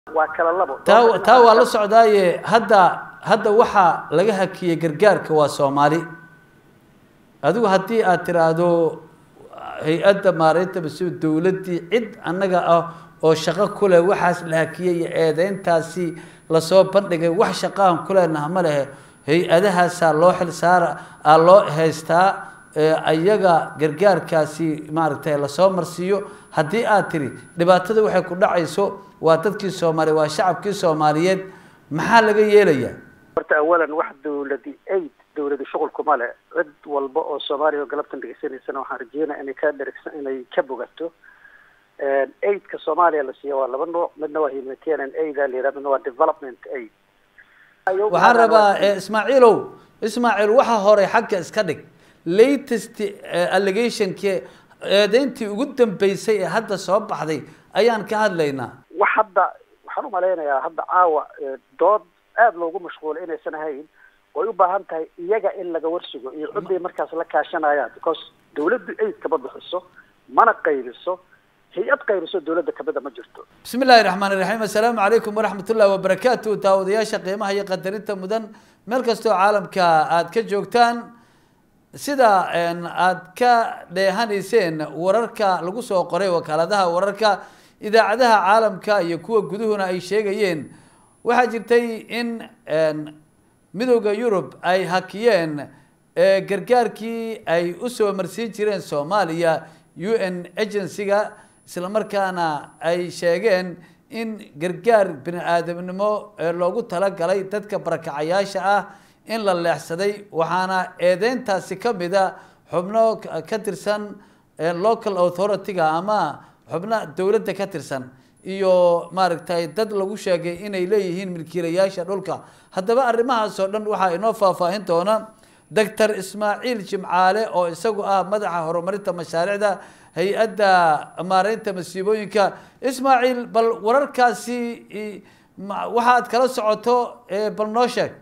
waa kala labo taa taa waa la socdaaye hadda hadda waxaa laga hakiyey gargaarka waa soomaali adigu haddii aad tiraahdo hay-adda maareynta mas-uul dowladdii cid annaga ah oo shaqo ku leh waxaas la hakiyey iyo eedeyntaasi lasoo bandhigay wax shaqahan ku leenaha ma lehe hay-adahaasaa loo xil saara aa loo haystaa ayaga gargaarkaasi maaragtay lasoo marsiiyo haddii aad tiri dhibaatada waxay ku dhacayso waa dadkii soomaaliya waa shacabkii soomaaliyeed maxaa laga yeelayaa horta awalan wax dawladi aid dawladi shuqulkuma le cid walba oo soomaaliya oo galabtan dhegeysanaysana waxaan rajeynaya inay ka dherigsan inay ka bogato aidka soomaaliya la siiya waa laba nooc midna waa humanitarian aid a la yihah midna waa development aid waxaan rabaa ismaaciilow ismaaciil waxa hore xagga iska dhig latest allegationki eedeyntii ugu dambeysay ee hadda soo baxday ayaan ka hadlaynaa wax hadda waxaan umalaynayaa hadda caawa dood aada loogu mashquulay inaysan ahayn way u baahan tahay iyaga in laga warsugo iyo ciday markaas la kaashanayaan because dawladdu aid kama bixiso mana qaybiso hay-ad qaybiso dawladda kamida ma jirto bismi illaahi raxmaan iraxiim assalaamu calaykum waraxmat ullahi wabarakaatu daawadayaasha qiimaha iyo qadarinta mudan meel kastoo caalamka aada ka joogtaan sida aada ka dheehanayseen wararka lagu soo qoray wakaaladaha wararka idaacadaha caalamka iyo kuwa guduhuna ay sheegayeen waxaa jirtay in midowda yurub ay hakiyeen gargaarkii ay usoo marsiin jireen soomaaliya u n agency-ga isla markaana ay sheegeen in gargaar bini aadamnimo loogu talagalay dadka barakacayaasha ah in la leexsaday waxaana eedeyntaasi kamida xubno ka tirsan local authority-ga ama xubno dowladda ka tirsan iyo maaragtay dad lagu sheegay inay leeyihiin milkiilayaasha dhulka haddaba arrimahaas oo dhan waxaa inoo faahfaahin doona doctor ismaaciil jimcaale oo isagu ah madaxa horumarinta mashaariicda hay-adda maareynta masiibooyinka ismaaciil bal wararkaasi waxaad kala socoto bal noo sheeg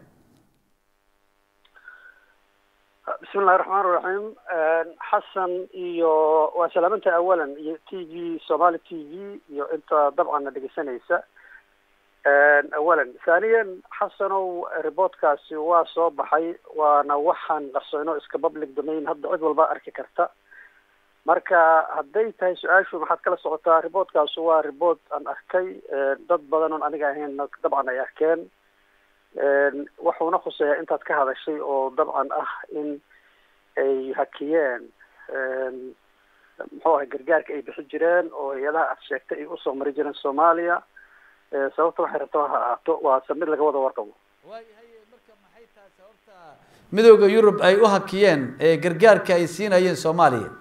bismi illahi raxmaan iraxiim xasan iyo waa salaamanta awalan iyo t v somali t v iyo inta dabcanna dhegeysanaysa awalan thaniyan xasanow reportkaasi waa soo baxay waana waxaan qarsoyno iska public domain hadda cid walba arki karta marka hadday tahay su-aashu maxaad kala socotaa reportkaasu waa report aan arkay dad badan oon aniga ahayn dabcan ay arkeen wuxuuna khuseeyaa intaad ka hadashay oo dabcan ah in ay hakiyeen muxuu ahay gargaarka ay bixi jireen oo hay-adaha aad sheegtay ay usoo mari jireen soomaaliya sababta waxay rabta ha ahaato waase mid laga wada warqabo marka maxay tahay sababta midowda yurub ay u hakiyeen gargaarka ay siinayeen soomaaliya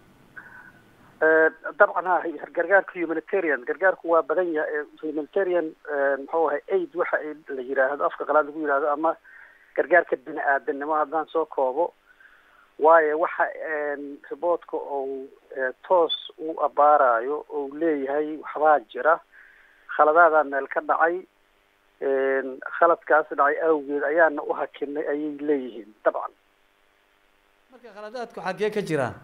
dabcan ha gargaarka humanitarian gargaarku waa badan yahay humanitarian muxuu ahay aid waxa la yiraahdo afka qalaad lagu yihahdo ama gargaarka bini aadanimo haddaan soo koobo waayo waxa riboortka ou toos u abaarayo ou leeyahay waxbaa jira khaladaadaa meel ka dhacay khaladkaas dhacay awgeed ayaana u hakinay ayay leeyihiin dabcan marka khaladaadku xaggee ka jiraan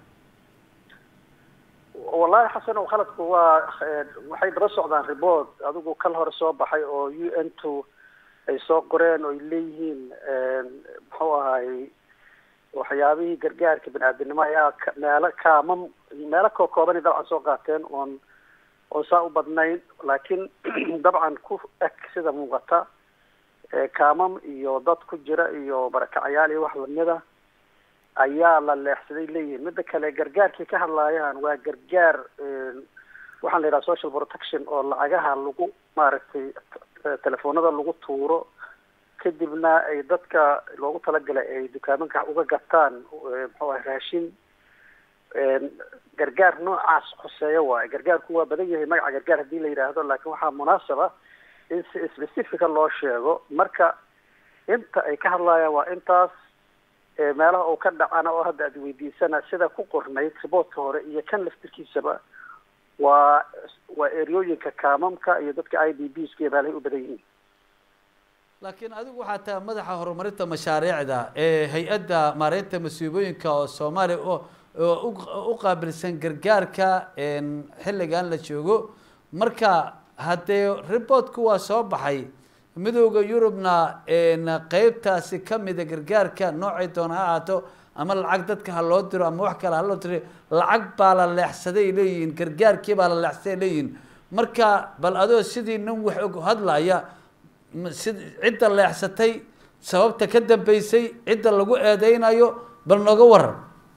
wallahi xasan o khaladku waa waxay daba socdaan report adigu kal hore soo baxay oo u n two ay soo qoreen oo ay leeyihiin muxuu ahay waxyaabihii gargaarka bini aadamnimo ayaa meelo kaamam meelo koo koobanay dabcan soo qaateen oon oon saa u badnayn laakiin dabcan ku eg sida muuqata kaamam iyo dad ku jira iyo barakacayaal iyo wax lamida ayaa la leexsaday leeyihiin midda kale gargaarkay ka hadlaayaan waa gargaar waxaan la yidhaha social protection oo lacagaha lagu maaragtay telefoonada lagu tuuro kadibna ay dadka loogu talagalay ay dukaamanka uga gataan muxuu ahay raashin gargaar noocaas khuseeyo waayo gargaarku waa badan yahay magaca gargaar haddii la yidhaahdo laakiin waxaa munaasaba in si specifica loo sheego marka inta ay ka hadlaayaan waa intaas meelaha uu ka dhacana oo hadda aad weydiisana sida ku qornayd riboortka hore iyo kan laftirkiisaba waa waa eryooyinka kaamamka iyo dadka i d b ska meelahay u badan yihiin laakiin adigu waxaa tahay madaxa horumarinta mashaariicda ee hay-adda maareynta masiibooyinka oo soomaaliya oo u qaabilsan gargaarka xilligan la joogo marka haddee reportku waa soo baxay midooda yurubna qeybtaasi kamida gargaarka noocay doona ha ahaato ama lacag dadka ha loo diro ama wax kale ha loo diro lacag baa la leexsaday leeyihiin gargaarkii baa la leexsaday leeyihiin marka bal adoo sidii nin wax og hadlaya si cidda leexsatay sababta ka dambeysay cidda lagu eedeynayo bal nooga waran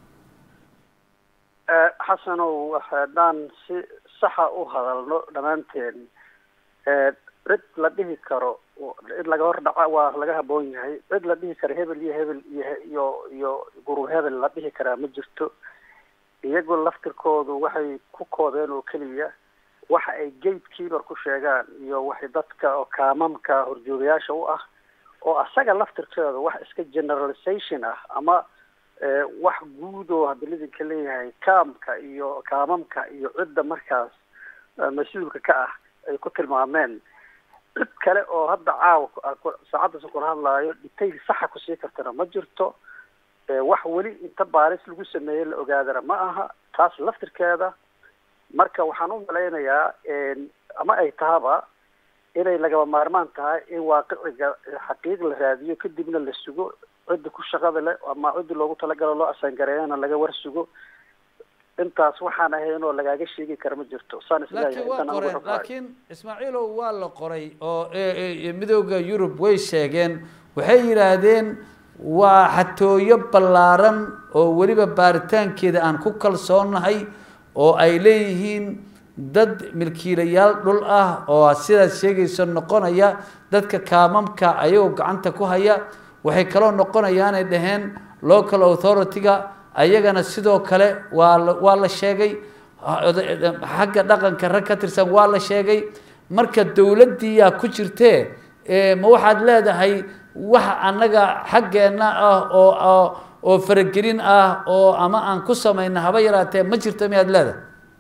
xasanow haddaan si saxa u hadalno dhammaanteen cid la dhihi karo cid laga hor dhaca waa laga haboon yahay cid la dhihi karo hebel iyo hebel iyo iyo iyo gurub hebel la dhihi karaa ma jirto iyagoo laftirkoodu waxay ku koobeen oo keliya waxa ay gate keeper ku sheegaan iyo waxay dadka oo kaamamka horjoogayaasha u ah oo asaga laftirkeeda wax iska generalization ah ama wax guud oo hadda lidinka leeyahay kaamka iyo kaamamka iyo cidda markaas mas-uulka ka ah ay ku tilmaameen cid kale oo hadda caawa saacaddaas kula hadlaayo detail saxa kusii kartana ma jirto wax weli inta baaris lagu sameeyey la ogaadana ma aha taas laftirkeeda marka waxaan u malaynayaa ama ay tahaba inay lagaba maarmaan tahay in waaqiciga xaqiiq la raadiyo kadibna la sugo cidda ku shaqada leh ama ciddi loogu talagalo loo asaangareeyana laga war sugo intaas waxaan ahayn oo lagaaga sheegi kara ma jirto saan laakiin waa qoreen laakiin ismaaciilow waa la qoray oo midooda yurub way sheegeen waxay yidhaahdeen waa xatooyo ballaaran oo weliba baaritaankeeda aan ku kalsoonahay oo ay leeyihiin dad milkiilayaal dhul ah oo sidaad sheegayso noqonaya dadka kaamamka ayagoo gacanta ku haya waxay kaloo noqonayaanay dhaheen local authority-ga ayagana sidoo kale waa la waa la sheegay xagga dhaqanka rag ka tirsan waa la sheegay marka dowladdiiyaa ku jirtee ma waxaad leedahay wax annaga xaggeenna ah oo oo faragelin ah oo ama aan ku samayna haba yaraatee ma jirto miyaad leedahay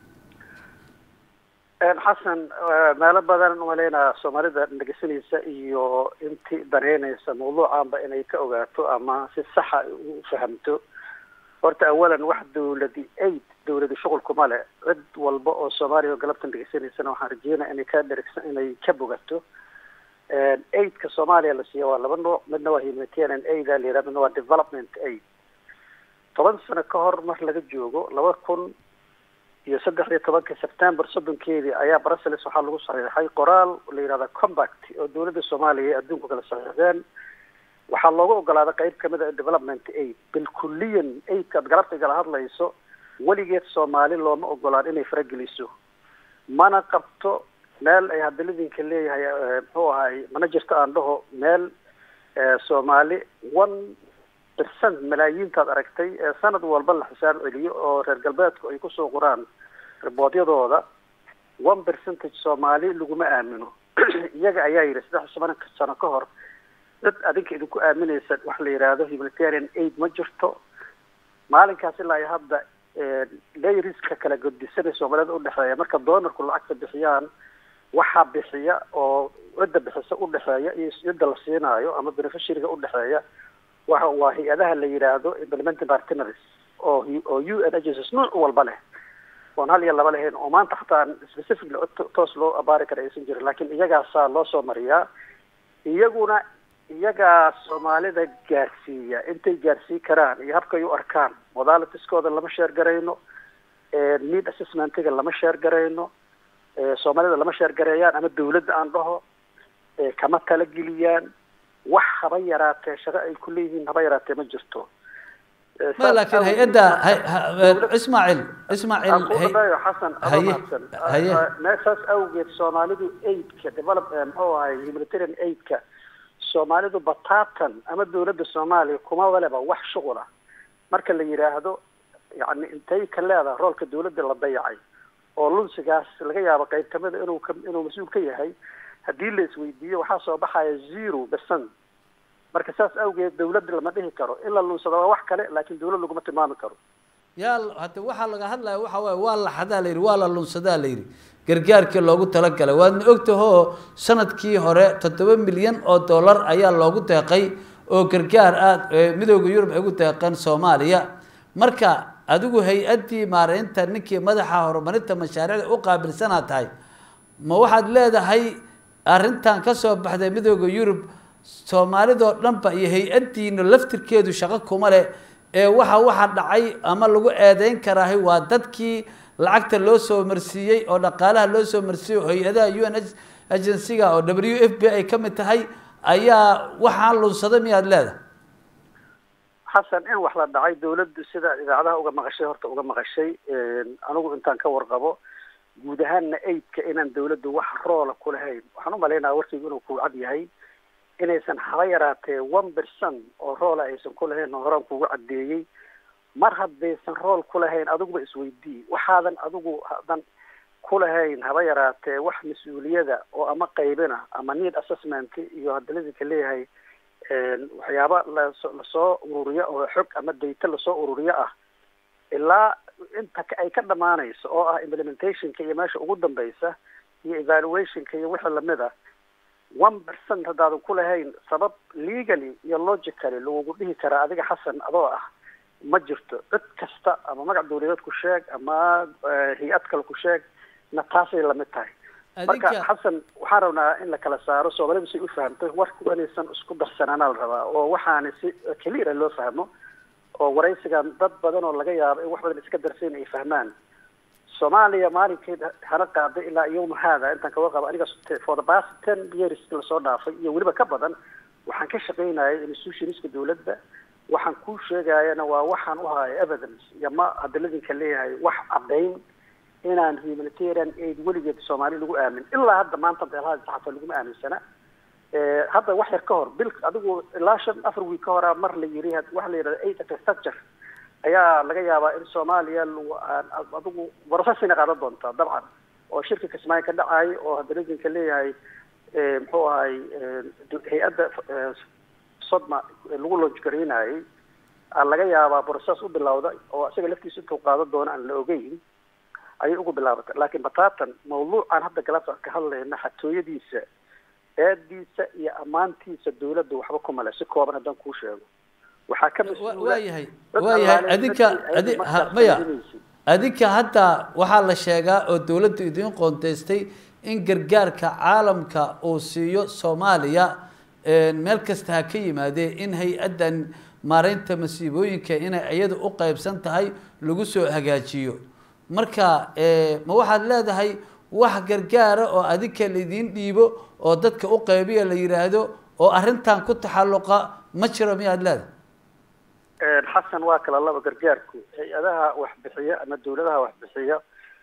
xasan meelo badan umaleynaa soomaalida dhegeysanaysa iyo intii dareynaysa mawduucanba inay ka ogaato ama si saxa u fahamto horta awalan wax dawladi aid dawladi shuqulkuma le cid walba oo soomaaliya oo galabtan dhegeysanaysana waxaan rajeynaya inay ka dhergsa inay ka bogato aidka soomaaliya la siiya waa laba nooc midna waa humanitarian aid a la yidhaha midna waa development aid toban sano ka hor mar laga joogo laba kun iyo saddex iyo tobanka september soddonkeedii ayaa brussels waxaa lagu saxiixay qoraal la yihahda combact oo dawladda soomaaliya ee adduunku kala saxiixdeen waxaa loogu ogolaaday qeyb kamid a development aid bilkuliyan aidka ad galabta igala hadlayso weligeed soomaali looma ogolaan inay farageliso mana qabto meel ay hadda lidinka leeyahay muxuu ahay mana jirto aan dhaho meel soomaali one percent malaayiintaad aragtay ee sanad walba la xisaab celiyo oo reer galbeedku ay kusoo qoraan riboodyadooda one percentage soomaali laguma aamino iyaga ayaa yidhi saddex toban sano ka hor dad adinka idinku aaminaysa wax la yidhaahdo humanitarian aid ma jirto maalinkaas ilaa iyo hadda layriska kala godisanay soomaalida udhexeeya marka doonarku lacagta bixiyaan waxaa bixiya oo cidda bixisa udhexeeya iyo cidda la siinaayo ama beneficiaryga udhexeeya waxa waa hay-adaha la yidhaahdo implementing partners oo oo u n agencies nooc walba leh oon hal iyo laba lahayn oo maanta xataa specifically toos loo abaari kara aysan jirin laakiin iyagaasaa loo soo mariyaa iyaguna iyagaa soomaalida gaarsiiya intay gaarsii karaan iyo habkay u arkaan modalitiskooda lama sheer garayno need assessmentiga lama sheer garayno soomaalida lama sheer gareeyaan ama dawladda aan dhaho kama talageliyaan wax haba yaraatee shaqo ay ku leeyihiin haba yaraatee ma jirto ma laakiin hay-adda ismaaciil ismaaciil xasan adamahadsan meeshaas awgeed soomaalidu aidka develop muxuu ahay humanitarian aidka soomaalidu batatan ama dawladda soomaaliya kuma waleba wax shuqul ah marka la yidhaahdo yani intay ka leedahay roolka dawladda la dayacay oo lunsigaas laga yaabo qayb kamida inuu ka inuu mas-uul ka yahay haddii la isweydiiyo waxaa soo baxaya zero percent marka saas awgeed dawladda lama dhihi karo in la lunsado waa wax kale laakiin dawlad laguma tilmaami karo yaa hade waxaa laga hadlaya waxa waaye waa la xadaa la yidhi waa la lunsadaa la yidhi gargaarkii loogu talagalay waadna ogtahoo sanadkii hore toddoba milyan oo dollar ayaa loogu deeqay oo gargaar ah midooda yurub ay ugu deeqeen soomaaliya marka adigu hay-addii maareynta ninkii madaxa horumarinta mashaariicda u qaabilsanaa tahay ma waxaad leedahay arrintan ka soo baxday midooda yurub soomaalidoo dhanba iyo hay-addiina laftirkeedu shaqo kuma leh ee waxa waxa dhacay ama lagu eedeyn karaahay waa dadkii lacagta loo soo marsiiyey oo dhaqaalaha loo soo marsiiyey oo hay-adaha u n agencyga oo w f b ay ka mid tahay ayaa waxaan lunsaday miyaad leedahay xasan in wax la dhacay dawladdu sida idaacadaha uga maqashay horta uga maqashay anigu intaan ka warqabo guud ahaanna aidka inaan dawladdu wax roola ku lahayn waxaan u malaynaya warkaygu inuu ku cad yahay inaysan haba yaraatee one percent oo roola aysan ku lahayn oo horaan kugu caddeeyey mar haddaysan rool ku lahayn adiguba isweydii waxaadan adigu hadan ku lahayn haba yaraatee wax mas-uuliyada oo ama qaybina ama need assessment iyo hadalidinka leeyahay waxyaaba laso lasoo ururiyo oo xog ama dayta lasoo ururiyo ah ilaa inta ay ka dhamaanayso oo ah implementationka iyo meesha ugu dambaysa iyo evaluationka iyo wixii lamid a one percent haddaadan ku lahayn sabab legally iyo logically lagugu dhihi karaa adiga xasan adoo ah ma jirto cid kasta ama magac dawladeed ku sheeg ama hay-ad kale ku sheeg na taasay lamid tahay marka xasan waxaan rabnaa in la kala saaro soomaalida say u fahamto warku inaysan isku darsanaana la rabaa oo waxaana si cleara loo fahmo oo waraysigan dad badan oo laga yaabo in wax badan iska darsayn ay fahmaan soomaaliya maalinkeed hana qaaday ilaa yawma haada intaan kaga qabo aniga for the past ten years lasoo dhaafay iyo weliba ka badan waxaan ka shaqaynayay institutionska dawladda waxaan ku sheegayana waa waxaan u hayo evidence iyo ma hadaladinka leeyahay wax caddayn inaan humanitarian aid weligeed soomaali lagu aamin ilaa hadda maanta beelaha saxafa laguma aaminsana hadda wax yar ka hor bil adigu ilaa shan afar wiil ka horaa mar la yiri waxa la yidhahda aid infrastructure ayaa laga yaabaa in soomaaliya adigu processina qaadan doontaa dabcan oo shirka kismaayo ka dhacay oo hadaladinka leeyahay muxuu ahay hay-adda sodma lagu launch garaynayay laga yaabaa process u bilowda oo isaga laftiisa intuu qaadan doono aan la ogeyn ayay ugu bilaabatay laakiin bataatan mawduucan hadda galabta ka hadlayna xatooyadiisa eediisa iyo ammaantiisa dawladda waxba kuma le si kooban haddaan kuu sheego waxaa ka waayahay waayahay adinka adi maya adinka hadda waxaa la sheegaa oo dawladdu idiin qoonteystay in gargaarka caalamka uu siiyo soomaaliya meel kasta ha ka yimaadee in hay-addan maareynta masiibooyinka inay iyada u qeybsan tahay lagu soo hagaajiyo marka ma waxaad leedahay wax gargaara oo adinka laidiin dhiibo oo dadka u qeybiya la yidhaahdo oo arrintan ku taxalluqa ma jiro miyaad leedahay xasan waa kala laba gargaarku hay-adaha waxbixiya ama dawladaha waxbixiya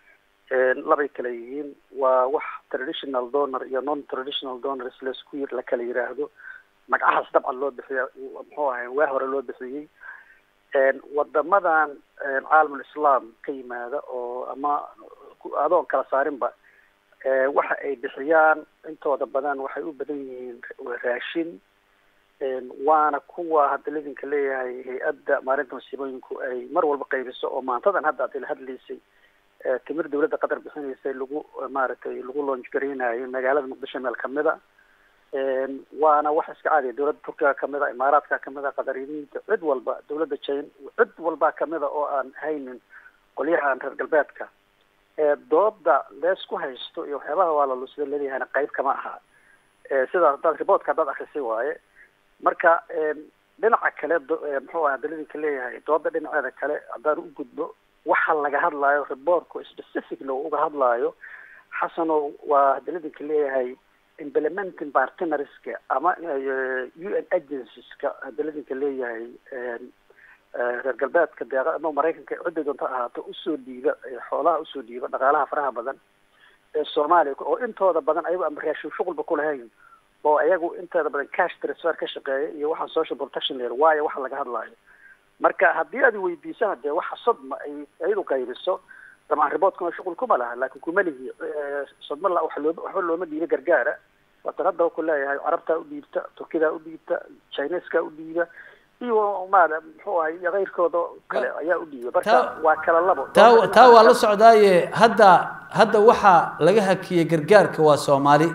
labay kala yihiin waa wax traditional donor iyo non traditional donors laisku la kala yiraahdo magacahaas dabcan loo bixiya muxuu ahay waa hore loo bixiyey wadamadan caalamul islaam ka yimaada oo ama adoon kala saarinba waxa ay bixiyaan intooda badan waxay u badan yihiin raashin waana kuwa hadda lidinka leeyahay hay-adda maarinta masiibooyinku ay mar walba qaybiso oo maantadan hadda ad ila hadlaysay timir dawladda qatar bixinaysay lagu maaragtay lagu launch garaynayo magaalada muqdisho meel kamida waana wax iska caadiya dawladda turkiga kamida imaaraadka kamida qadariyinta cid walba dawladda jin cid walbaa kamida oo aan haynin qolyahan reer galbeedka dooda leesku haysto iyo waxyaabaha waa lalo sida leeyahayna qayb kama aha sidaa hadaad reportka haddaad akrisay waaye marka dhinaca kale muxuu aha dalidinka leeyahay dooda dhinaceeda kale haddaan u gudbo waxa laga hadlaayo reportku specifically uga hadlaayo xasano waa dalidinka leeyahay implementing partnerska ama u n agencies-ka dalidinka leeyahay reer galbeedka deeqa ama maraykanka cidday doonta ahaato usoo dhiiba xoolaha usoo dhiiba dhaqaalaha faraha badan ee soomaaliya oo intooda badan ayago ama raashin shuqulba ku lahayn oo ayagu inteeda badan cash transfer ka shaqeeya iyo waxaan social protection leer waayo waxa laga hadlaayo marka haddii aad weydiisana dee waxa sodma ay iyadu qaybiso dabcan riboodkuna shuqul kuma laha laakin kuma lihi sodma la wax loo waxba looma dhiiba gargaara waatan hadda ku leeyahay carabtaa u dhiibta turkidaa u dhiibta chineska u dhiiba iyo maada muxuu ahay iyo keyrkooda kale ayaa u dhiiba marka waa kala labo taa taa waa la socdaaye hadda hadda waxaa laga hakiyey gargaarka waa soomaali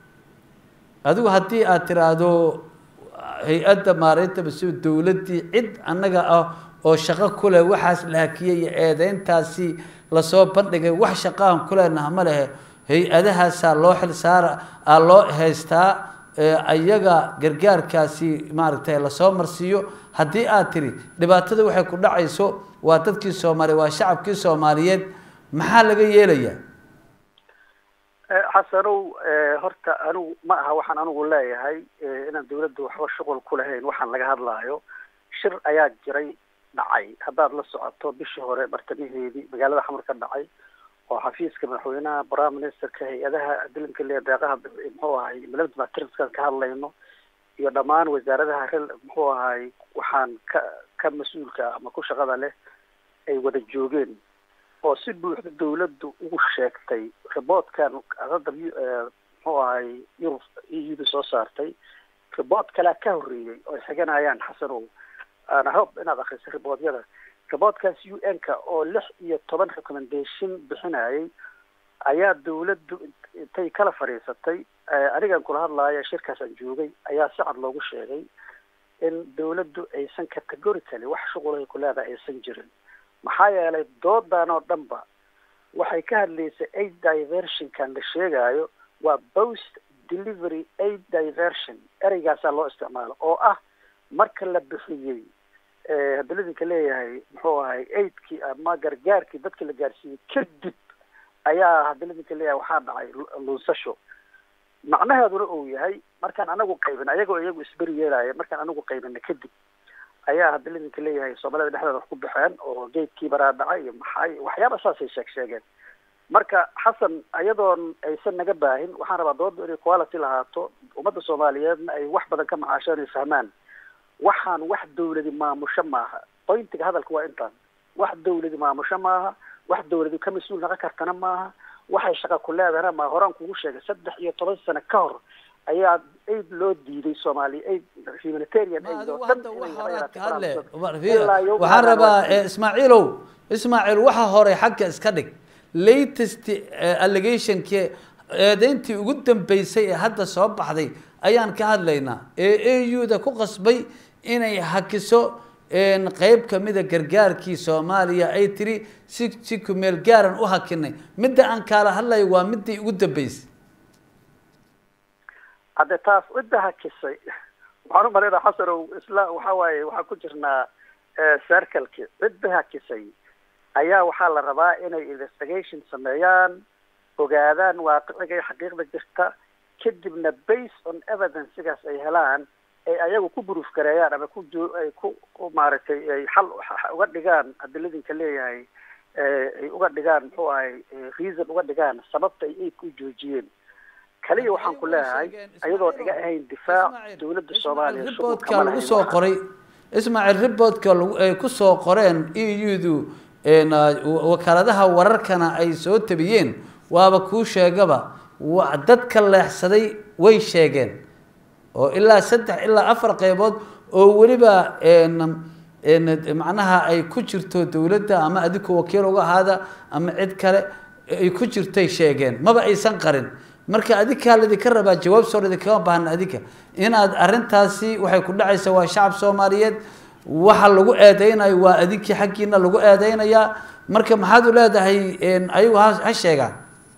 adigu haddii aad tiraahdo hay-adda maareynta masiib dawladdii cid annaga ah oo shaqo ku leh waxaas la hakiyey iyo eedeyntaasi lasoo bandhigay wax shaqahan ku leenaha ma lehe hay-adahaasaa loo xil saara aa loo haystaa iyaga gargaarkaasi maaragtay lasoo marsiiyo haddii aad tiri dhibaatada waxay ku dhacayso waa dadkii soomaaliya waa shacabkii soomaaliyeed maxaa laga yeelayaa xasanow horta anigu ma aha waxaan anigu leeyahay inaan dawladda waxba shuqul ku lahayn waxaan laga hadlaayo shir ayaa jiray dhacay haddaad la socoto bishii hore bartamaheedii magaalada xamar ka dhacay oo xafiiska madaxweynaha prime ministerka hay-adaha dilanka le deeqaha muxuu ahay milada materialskan ka hadlayno iyo dhammaan wasaaradaha rel muxuu ahay waxaan ka ka mas-uulka ama ku shaqada leh ay wada joogeen oo si buuxda dawladdu ugu sheegtay riboodkan hadda muxuu ahay yurub e u da soo saartay ribood kalea ka horreeyey oo ay xiganayaan xasanow ana hope inaad akriso riboodyada riboodkaas u n ka oo lix iyo toban recommendation bixinayay ayaa dawladdu intay kala fadhiisatay anigan kula hadlaaya shirkaasaan joogay ayaa si cad loogu sheegay in dawladdu aysan categorically wax shuqulahay ku leedahay aysan jirin maxaa yeelay doodan oo dhan ba waxay ka hadlaysay aid diversionkan la sheegayo waa post delivery aid diversion ereygaasaa loo isticmaalo oo ah marka la bixiyey haddii ladinka leeyahay muxuu ahay aidkii ama gargaarkii dadka la gaarsiiyey kadib ayaa haddii ladinka leeyahay waxaa dhacay lunsasho macnaheeduna uu yahay markaan anagu qaybin ayagoo iyagu isberi yeelaya markaan anagu qaybina kadib ayaa haddii ladinka leeyahay soomaalida dhexdeeda wax ku baxeen oo geedkii baraa dhacay iyo maxay waxyaaba saasay sheeg sheegeen marka xasan iyadoon aysan naga baahin waxaan rabaa dooda inay quality lahaato ummadda soomaaliyeedna ay wax badan ka macaasheen ay fahmaan waxaan wax dawladi maamusho maaha pointiga hadalka waa intaan wax dawladi maamusho maaha wax dawladi ka mas-uul naqon kartana maaha waxay shaqa ku leedahana ma horaan kugu sheegay saddex iyo toban sano ka hor ayaa aid loo diiday soomaaliya aid humanitarian aid oo dhan waxaan rabaa ismaaciilow ismaaciil waxa hore xagga iska dhig latest allegationki eedeyntii ugu dambeysay ee hadda soo baxday ayaan ka hadlaynaa ee a u da ku qasbay inay hakiso qeyb kamida gargaarkii soomaaliya ay tiri si si kumeel gaaran u hakinay midda aan kaala hadlayo waa midii ugu dambeysay hadde taas cidda hakisay waxaan umalaynaa xasanow isla waxa waaye waxaan ku jirnaa circleki cidda hakisay ayaa waxaa la rabaa inay investigation sameeyaan ogaadaan waaqiciga iyo xaqiiqda jirta kadibna based on evidencesigaas ay helaan ay ayagu ku buruuf gareeyaan ama ku jo ay ku ku maaragtay ay xal uga dhigaan adiladinka leeyahay ay uga dhigaan muxuu ahay reason uga dhigaan sababta ay aidka u joojiyeen kaliya waxaan ku leeyahay ayadoo iga ahayn difaac dawladda soomaaliya riboodka lagu soo qoray ismaaciil riboodka ay kusoo qoreen e u du wakaaladaha wararkana ay soo tabiyeen waaba kuu sheegaba dadka leexsaday way sheegeen oo ilaa saddex ilaa afar qeybood oo weliba macnaha ay ku jirto dawladda ama adinku wakiil uga ahaada ama cid kale ay ku jirtay sheegeen maba aysan qarin marka adinkaa laydinka rabaa jawaab soo idinkama baahna adinka inaad arrintaasi waxay ku dhacaysa waa shacab soomaaliyeed waxa lagu eedeynayo waa adinkii xaggiina lagu eedeynayaa marka maxaad u leedahay ayagu ha ha sheegaan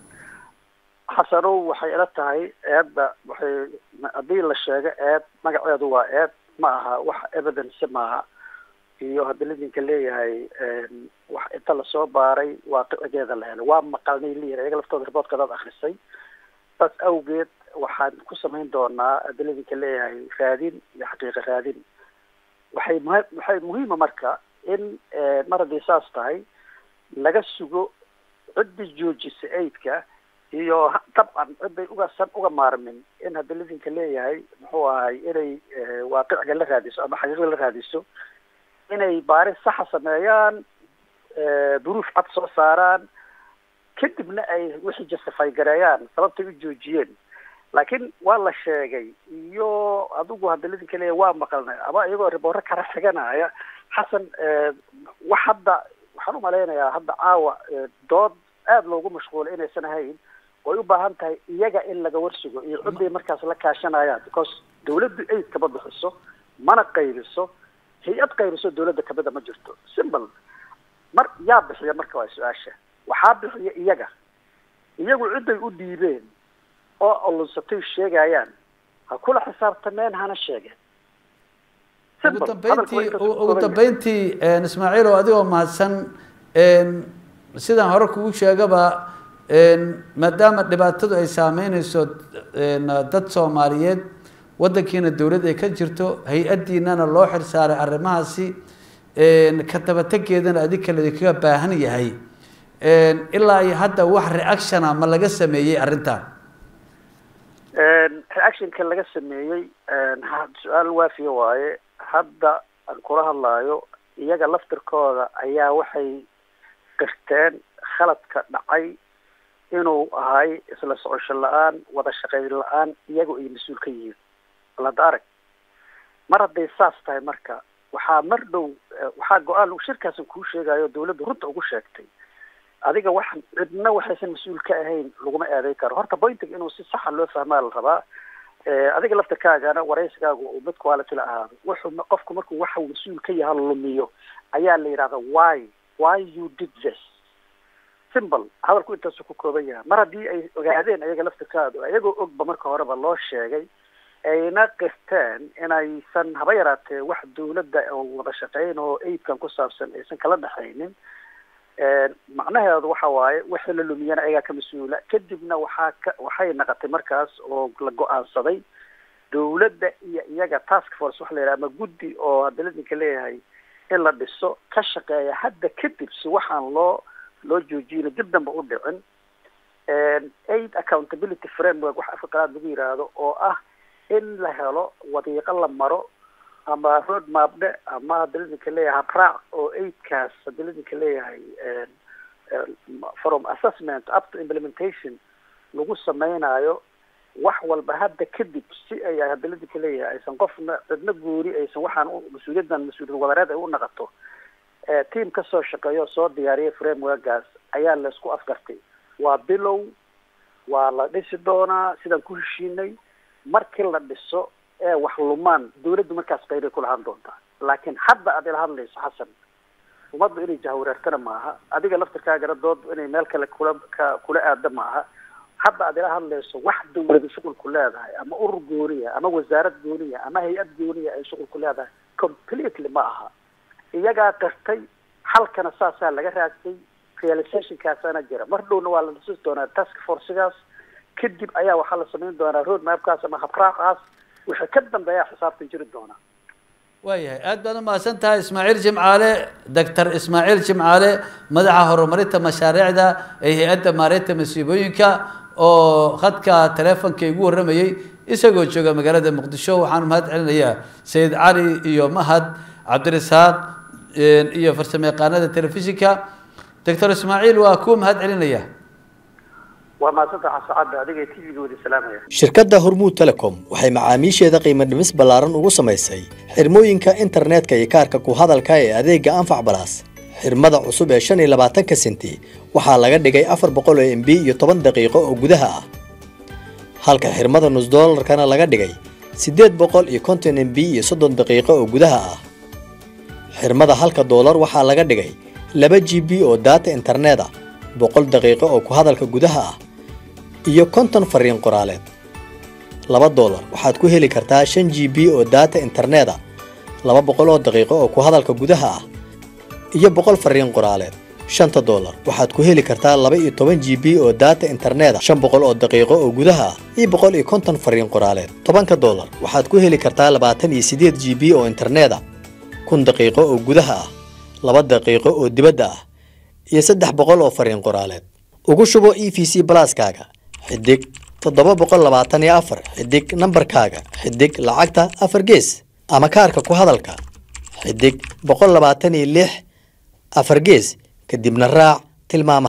xasanow waxay ila tahay eedda waxay haddii la sheego eed magaceedu waa eed ma aha wax evidence maaha iyo haddii ladinka leeyahay wax inta lasoo baaray waaqicigeeda la helay waa maqalnay leeyahay ayaga laftooda riboodka adaad akrisay saas awgeed waxaan ku samayn doonaa haddii ladinka leeyahay raadin iyo xaqiiqa raadin waxay muhi waxay muhiima marka in mar haddii saas tahay laga sugo ciddii joojisa aidka iyo dabcan ciday ugasan uga maarmin in haddii ladinka leeyahay muxuu ahay inay waaqiciga la raadiso ama xaqiiqda la raadiso inay baaris saxa sameeyaan duruuf cad soo saaraan kadibna ay wixii justify gareeyaan sababtay u joojiyeen laakiin waa la sheegay iyo adigu haddii ladinka leeyahay waa maqalnay ama iyagoo riboorro kala xiganaya xasan wax hadda waxaan umalaynayaa hadda caawa dood aada loogu mashquulay inaysan ahayn way u baahan tahay iyaga in laga warsugo iyo ciday markaas la kaashanayaan because dawladdu aid kama bixiso mana qaybiso hay-ad qaybiso dawladda kamida ma jirto simple mar yaa bixiya marka waa su-aasha waxaa bixiya iyaga iyagu cidday u dhiibeen oo olunsatay sheegayaan ha kula xisaabtameen hana sheegeen ugu dambeyntii ugu dambeyntii ismaaciil oo adigoo mahadsan sidaan hore kugu sheegaba maadaama dhibaatadu ay saameyneyso dad soomaaliyeed waddankiina dowlad ay ka jirto hay-addiinana loo xirsaaray arrimahaasi ka dabategeedana adinka ladinkaga baahan yahay ilaa iyo hadda wax reactiona ma laga sameeyey arrintan reactionka laga sameeyey su-aal waafiya waaye hadda aan kula hadlaayo iyaga laftirkooda ayaa waxay qirteen khaladka dhacay inuu ahay isla socosho la-aan wada shaqayn la-aan iyaga ay mas-uul ka yihiin balada arag mar hadday saas tahay marka waxaa mar dhow waxaa go-aan shirkaasan kuu sheegayo dawladda runta ugu sheegtay adiga wax cidna waxaysan mas-uul ka ahayn laguma eeday karo horta pointiga inuu si saxa loo fahmaa la rabaa adiga laftirkaagana waraysigaagu uu mid quality la ahaado wuxuu qofku markuu waxa mas-uul ka yaha lumiyo ayaa la yidhahda why why you did this simple hadalku intaasu ku kooban yahay mar haddii ay ogaadeen ayaga laftirkaadu ayagoo ogba marka horeba loo sheegay ayna qirteen inaysan haba yaraatee wax dawladda oo wada shaqeyn oo aidkan ku saabsan aysan kala dhexaynin macnaheedu waxa waaye wixii la lumiyana ayagaa ka mas-uula kadibna waxaa ka waxay naqotay markaas oo la go-aansaday dawladda iyo iyaga task force waxa la yidhaha ama guddi oo hadda ladinka leeyahay in la dhiso ka shaqeeya hadda kadib si waxaan loo loo joojiyno dib damba u dhicin aid accountability framework wax afka qalaad lagu yidhaahdo oo ah in la helo wadiiqo la maro ama road mapdhe ama hadda ladinka leeyahay habraac oo aidkaas hadda ladinka leeyahay from assessment up to implementation lagu samaynayo wax walba hadda kadib si ay hadda ladinka leeyahay aysan qofna cidna guuri aysan waxaan mas-uuliyaddan mas-uuliyad wadareed ay u naqato team kasoo shaqeeyo soo diyaariyay frameworkaas ayaa laisku afgartay waa bilow waa la dhisi doonaa sidaan ku heshiinay markii la dhiso ee wax lumaan dawladdu markaas qaybay kulahaan doontaa laakiin hadda aad ila hadlayso xasan ummaddu inay jahwareertana maaha adiga laftirkaagana dood inay meel kale kula ka kula aada maaha hadda aad ila hadlayso wax dawladu shuqulku leedahay ama urur gooniya ama wasaarad gooniya ama hay-ad gooniya ay shuqulku leedahay completely ma aha iyagaa qirtay xalkana saasaa laga raagtay realizationkaasana jira mar dhowna waa la dhisi doonaa task forcigaas kadib ayaa waxaa la samayn doonaa road mapkaas ama habraaqaas wixii ka dambeeya xisaabtan jiri doonaa waayahay aad baad umahadsan tahay ismaaciil jimcaale doctor ismaaciil jimcaale madaxa horumarinta mashaariicda ee hay-adda maareynta masiibooyinka oo khadka teleefonka igu warramayey isagoo jooga magaalada muqdisho waxaan mahad celinayaa sayid cali iyo mahad cabdirasaaq iyo farsamo yaqaanada telefishinka doctor ismaaciil waa kuu mahad celinaya waa mahadsanta xasacadda adiga t v-ga wada salaamaya shirkadda hormuud telecom waxay macaamiisheeda qiimo dhimis ballaaran ugu samaysay xirmooyinka internetka iyo kaarka ku hadalka ee adeega anfac balaas xirmada cusub ee shan iyo labaatanka senti waxaa laga dhigay afar boqol oo m b iyo toban daqiiqo oo gudaha ah halka xirmada nus doolarkana laga dhigay siddeed boqol iyo konton m b iyo soddon daqiiqo oo gudaha ah xirmada halka doolar waxaa laga dhigay laba g b oo daata internet ah boqol daqiiqo oo ku hadalka gudaha ah iyo konton fariin qoraaleed laba doolar waxaad ku heli kartaa shan g b oo daata internet ah laba boqol oo daqiiqo oo ku hadalka gudaha ah iyo boqol fariin qoraaleed shanta doolar waxaad ku heli kartaa laba iyo toban g b oo daata internet ah shan boqol oo daqiiqo oo gudaha ah iyo boqol iyo konton fariin qoraaleed tobanka doolar waxaad ku heli kartaa labaatan iyo siddeed g b oo internet ah kun daqiiqo oo gudaha ah laba daqiiqo oo dibadda ah iyo saddex boqol oo fariin qoraaleed ugu shubo e v c balaaskaaga xidig toddoba boqol labaatan iyo afar xidig nambarkaaga xidig lacagta afar gees ama kaarka ku hadalka xidig boqol labaatan iyo lix afar gees kadibna raac tilmaama